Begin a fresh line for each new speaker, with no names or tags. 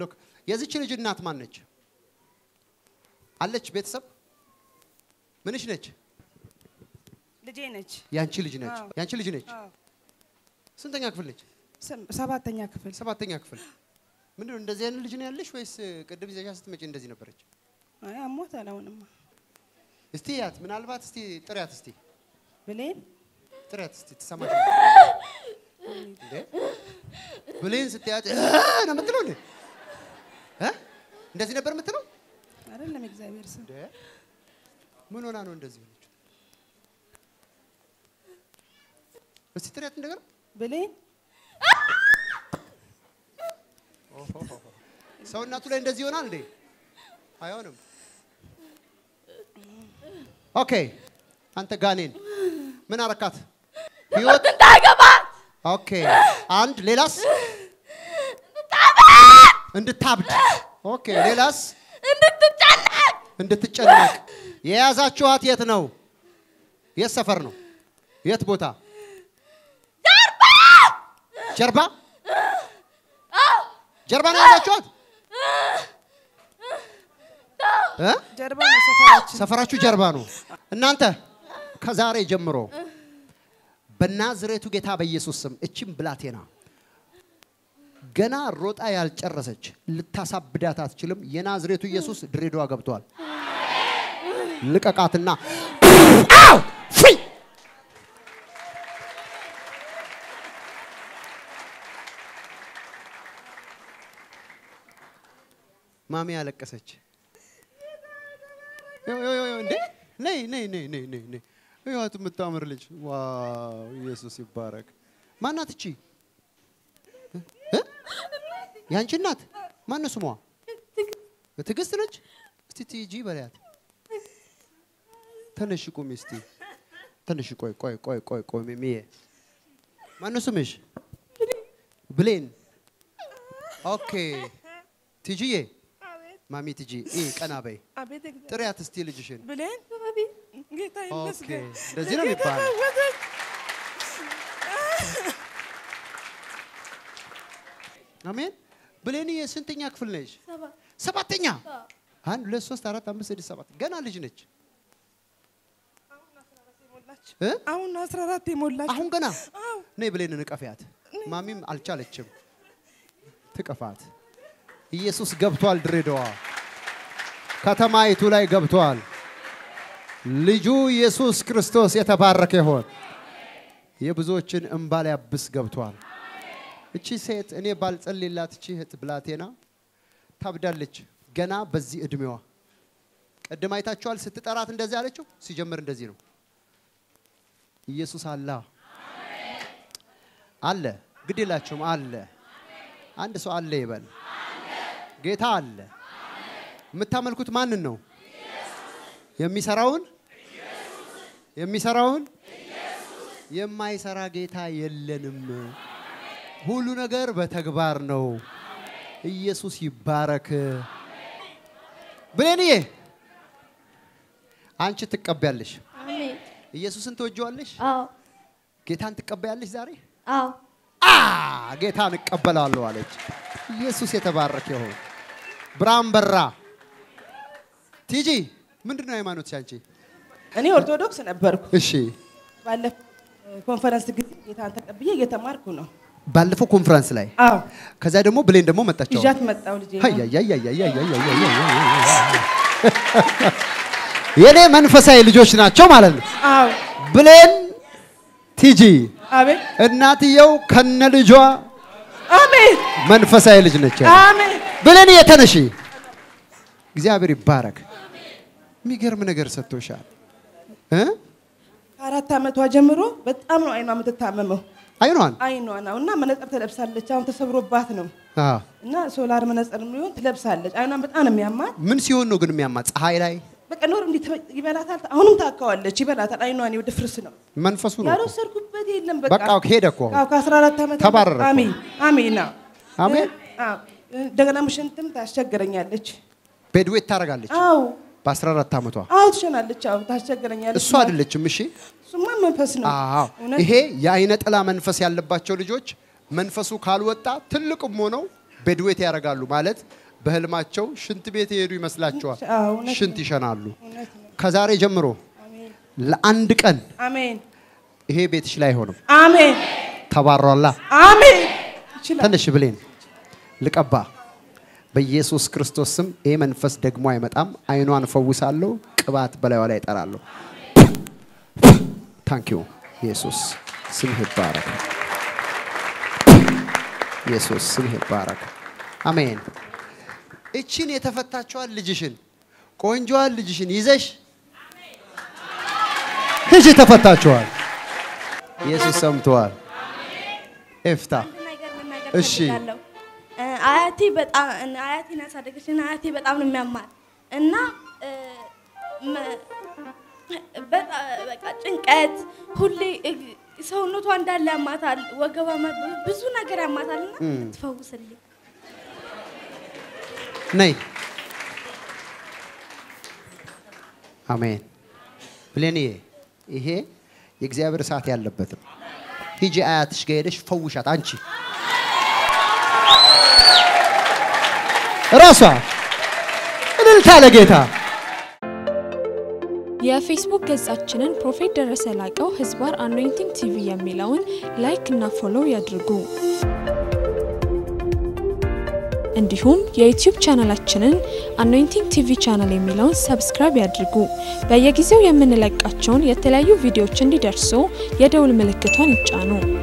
ሎክ የዚች ልጅ እናት ማን ነች? አለች ቤተሰብ ምንሽ ነች?
ልጄ ነች።
ያንቺ ልጅ ነች።
አዎ።
ያንቺ ልጅ ነች።
አዎ።
ስንተኛ ክፍል ነች?
ሰ- ሰባተኛ ክፍል
ሰባተኛ ክፍል። ምንድን ነው እንደዚህ አይነት ልጅ ነው ያለሽ ወይስ ቅድም ይዘሻ ስትመጪ እንደዚህ ነበረች?
አይ አሞታል። አሁንማ
እስቲ ያት ምናልባት እስቲ ጥሪያት እስቲ
ብሌን
ጥሪያት እስቲ ትሰማሽ እንዴ? ብሌን ስትያት እ ነው የምትለው እንዴ? እ? እንደዚህ ነበር የምትለው
አይደለም እግዚአብሔር ስም
እንዴ? ምን ሆና ነው እንደዚህ ሆነች? እስቲ ጥሪያት እንደገና
ብሌን
ሰው እናቱ ላይ እንደዚህ ይሆናል እንዴ? አይሆንም። ኦኬ አንተ ጋኔን ምን አረካት? ህይወት
እንዳገባት
ኦኬ አንድ ሌላስ እንድታብድ ኦኬ ሌላስ
እንድትጨነቅ
እንድትጨነቅ የያዛችኋት የት ነው የት ሰፈር ነው የት ቦታ ጀርባ ጀርባ ነው የያዛችኋት እ?
ጀርባ ነው ሰፈራችን።
ሰፈራችሁ ጀርባ ነው እናንተ ከዛሬ ጀምሮ በናዝሬቱ ጌታ በኢየሱስ ስም እቺም ብላቴና ገና ሮጣ ያልጨረሰች ልታሳብዳት አትችልም። የናዝሬቱ ኢየሱስ ድሬዳዋ ገብቷል። ልቀቃትና አው! ፍሪ! ማሚ ያለቀሰች ይኸው፣ ይኸው፣ ይኸው፣ እንዴ ነይ ነይ ነይ ነይ ነይ ነይ ይኸዋት የምታምር ልጅ ዋው ኢየሱስ ይባረክ ማናት እቺ እ? ያንቺ እናት ማነው ስሟ ትዕግስት ነች እስቲ ቲጂ በላት ተነሽ ቁሚ እስቲ ተነሽ ቆይ ቆይ ቆይ ቆይ ቆይ ሚሚዬ ማነው ስምሽ ብሌን ኦኬ ቲጂዬ ማሚ ቲጂ ኢ ቀና በይ
አቤት እግዚአብሔር
ጥሪያት እስቲ ልጅሽን
ብሌን ጌታ ይመስገን።
እንደዚህ ነው
ጌታ
የሚባለው።
ወደድ
አሜን ብሌንዬ ስንተኛ ክፍል ነሽ ሰባተኛ አንድ ሁለት ሶስት አራት አምስት ስድስት ሰባት ገና ልጅ ነች እ?
አሁን 14 የሞላች
አሁን ገና
አዎ
ነይ ብሌን ንቀፊያት ማሚም አልቻለችም ትቀፋት ኢየሱስ ገብቷል ድሬዳዋ ከተማይቱ ላይ ገብቷል ልጁ ኢየሱስ ክርስቶስ የተባረከ ይሆን የብዙዎችን እምባ ሊያብስ ገብቷል እቺ ሴት እኔ ባልጸልይላት እቺ እህት ብላቴና ታብዳለች ገና በዚህ እድሜዋ ቅድም አይታችኋል ስትጠራት እንደዚህ አለችው ሲጀምር እንደዚህ ነው ኢየሱስ አላ አለ ግድ የላችሁም አለ አንድ ሰው አለ ይበል ጌታ አለ የምታመልኩት ማንን ነው የሚሰራውን የሚሰራውን የማይሰራ ጌታ የለንም ሁሉ ነገር በተግባር ነው ኢየሱስ ይባረክ ብሌንዬ አንቺ ትቀበያለሽ
አሜን።
ኢየሱስን ትወጂዋለሽ
አዎ
ጌታን ትቀበያለሽ ዛሬ
አዎ
አ ጌታን እቀበላለሁ አለች። ኢየሱስ የተባረከ ይሁን። ብርሃን በራ። ቲጂ ምንድን ነው ሃይማኖትሽ አንቺ?
እኔ ኦርቶዶክስ ነበርኩ።
እሺ
ባለፈው ኮንፈረንስ ጊዜ ጌታን ተቀብዬ እየተማርኩ ነው።
ባለፈው ኮንፈረንስ ላይ
አዎ
ከዛ ደግሞ ብሌን ደግሞ መጣቸው።
ይዣት መጣው ልጄ
የኔ መንፈሳዊ ልጆች ናቸው ማለት ነው።
አዎ
ብሌን ቲጂ
አሜን
እናትየው ከነ ልጇ
አሜን
መንፈሳዊ ልጅ ነች።
አሜን
ብሌን የተነሺ እግዚአብሔር ይባረክ። የሚገርም ነገር ሰጥቶሻል እ
ከአራት ዓመቷ ጀምሮ በጣም ነው አይኗ የምትታመመው።
አይኗን
አይኗ ነው እና መነጽር ትለብሳለች። አሁን ተሰብሮባት ነው
አዎ።
እና ሶላር መነጽር የሚሆን ትለብሳለች። አይኗን በጣም ነው የሚያማት።
ምን ሲሆን ነው ግን የሚያማት? ፀሐይ ላይ
በቃ ኖር እንዲህ ትበ- ይበላታል። አሁንም ታካዋለች፣ ይበላታል። አይኗን ይኸው ድፍርስ ነው
መንፈሱ ነው።
ያልወሰድኩበት የለም። በቃ
በቃ ሄደ እኮ
አዎ ከ14 ዓመት
ተባረረ እኮ።
አሜን አሜን። አዎ
አሜን።
አዎ እንደገና ምሽንትም ታስቸግረኛለች።
ቤድዌት ታደርጋለች
አዎ
በ14 ዓመቷ።
አዎ ትሸናለች። አዎ ታስቸግረኛለች።
እሱ አይደለችም። እሺ
እሱማ መንፈስ ነው።
አዎ።
እውነት
ይሄ የአይነ ጥላ መንፈስ ያለባቸው ልጆች መንፈሱ ካልወጣ ትልቅም ሆነው ቤድዌት ያደርጋሉ ማለት በህልማቸው ሽንት ቤት የሄዱ ይመስላቸዋል።
አዎ፣ እውነት
ሽንት ይሸናሉ።
እውነት ነው።
ከዛሬ ጀምሮ
አሜን
ለአንድ ቀን
አሜን
ይሄ ቤትሽ ላይ አይሆንም።
አሜን
ተባሯላ።
አሜን ይችላል።
ትንሽ ብሌን ልቀባ በኢየሱስ ክርስቶስ ስም ይሄ መንፈስ ደግሞ አይመጣም። አይኗን እፈውሳለሁ። ቅባት በላዩ ላይ እጠራለሁ። ታንኪዩ ኢየሱስ ስምህ ይባረክ። ኢየሱስ ስምህ ይባረክ። አሜን። እቺን የተፈታችዋን ልጅሽን ቆንጆዋን ልጅሽን ይዘሽ ሂጂ። ተፈታችኋል። ኢየሱስ ሰምተዋል። ኤፍታ
አንድ ነገር መናገር
እሺ።
ፈልጋለሁ። እ፣ አያቴ በጣም እነ አያቴን ያሳደገችን አያቴ በጣም ነው የሚያማት እና እ፣ መ- በጣም በቃ ጭንቀት ሁሌ እ፣ ሰውነቷ እንዳለ ያማታል፣ ወገቧ ማ- ብዙ ነገር ያማታል እና ትፈውስልኝ።
ነይ። አሜን። ብሌንዬ ይሄ የእግዚአብሔር እሳት ያለበት ነው። ሂጂ አያትሽ ጋር ሄደሽ ፈውሻት። አንቺ ራሷ እልልታ ለጌታ
የፌስቡክ ገጻችንን ፕሮፌት ደረሰ ላቀው ህዝባር አኖይንቲንግ ቲቪ የሚለውን ላይክ እና ፎሎው ያድርጉ። እንዲሁም የዩቲዩብ ቻናላችንን አኖይንቲንግ ቲቪ ቻናል የሚለውን ሰብስክራይብ ያድርጉ። በየጊዜው የምንለቃቸውን የተለያዩ ቪዲዮዎች እንዲደርሱ የደውል ምልክቷን ይጫኑ።